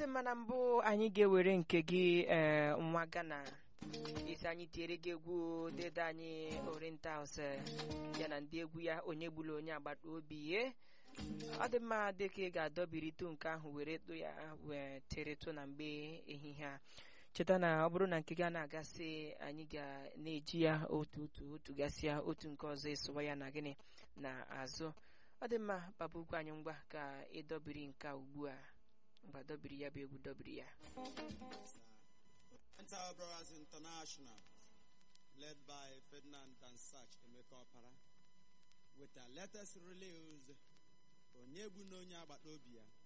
mma na mbụ anyị ga-ewere nke gị ee nwa Ghana isi anyị tiere gị egwu dede anyị Orientals ya na ndị egwu ya onye gburu onye agbata obi ye ọ dị mma dịka ị ga-adọbirịtụ nke ahụ were tụ ya wee teretụ na mgbe ehihie a cheta na ọ bụrụ na nke ga na-agasị anyị ga na-eji ya otu otu otu gasịa otu nke ọzọ ịsụwa ya na gịnị na azụ ọ dị mma papa ukwu anyị ngwa ka ịdọbiri nke a ugbu a ngwa dọbiri ya bụ egwu dọbiri ya Enter Brothers International, led by Ferdinand Dansach Emeka Opara, with their latest release, Onye Egbu na Onye Agbata Obi Ya.